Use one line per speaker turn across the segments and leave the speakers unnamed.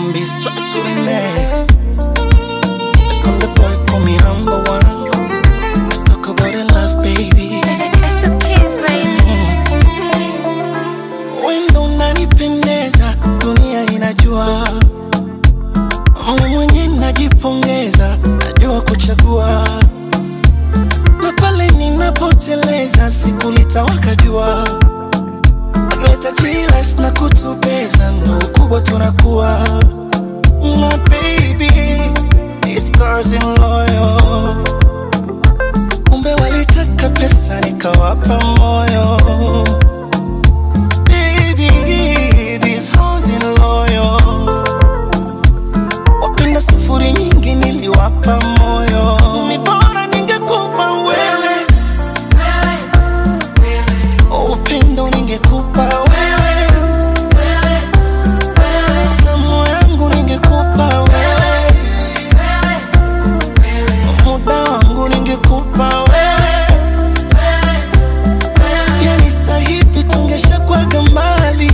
Zombies try to the neck. Let's call the boy, call me number one. Let's talk about the love, baby.
It's the kids, baby.
Wendo unanipendeza, dunia inajua. Mimi mwenye najipongeza, najua kuchagua. Na pale ninapoteleza, siku litawaka jua. Akileta jilas na kutubeza, ndo ukubwa tunakuwa. My baby, this girl's in loyal. Kumbe walitaka pesa, nikawapa moyo. Baby, this house in loyal. Wapenda sufuri nyingi niliwapa moyo. Ni bora ningekupa wewe. Upendo ningekupa wewe. Tamu yangu ningekupa wewe. Muda wangu ningekupa wewe. Yani sahivi tungeshakuwaga mbali.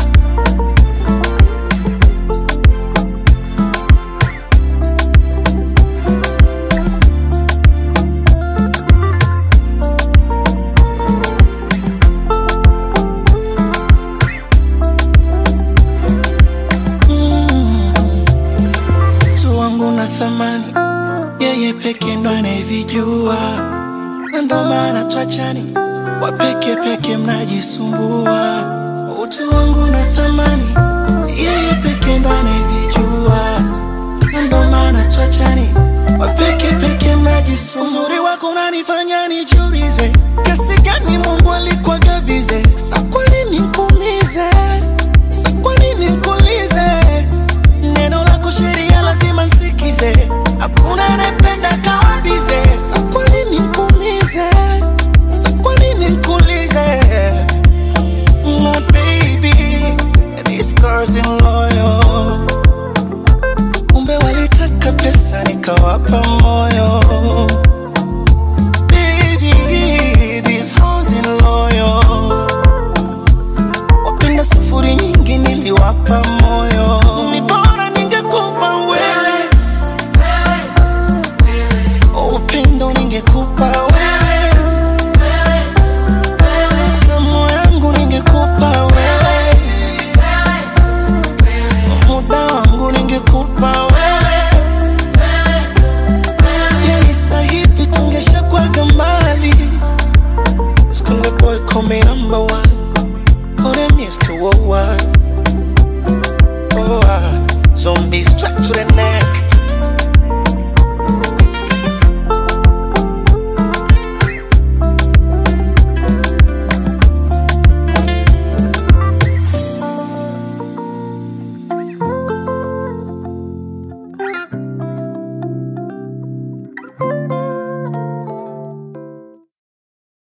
Mm. Mtu wangu na thamani, yeye peke ndo anayevijua, na ndo maana twachani, wapeke peke mnajisumbua. Utu wangu na thamani, yeye peke ndo anayevijua, na ndo maana twachani, wapeke peke mnajisumbua. Uzuri wako unanifanya nijiulize, kiasi gani Mungu alikuwa gabize, sa kwa nini nikuumize, sa kwa nini nikulize Neno lako sheria lazima nsikize, hakuna anayependa kawabize. Sa kwa nini nikuumize? Sa kwa nini nikuulize? My baby, this girl's in loyal. Kumbe walitaka pesa nikawapa moyo. Baby, this house in loyal. Wapenda sufuri nyingi niliwapa moyo. Ni bora ningekupa wewe. Upendo ningekupa wewe. Tamu yangu ningekupa wewe. Muda wangu ningekupa wewe. Yani sahivi tungeshakuwaga mbali. Skule boy call me number one. Oh, them used to oh, what? Oh, ah. Zombies track to the neck.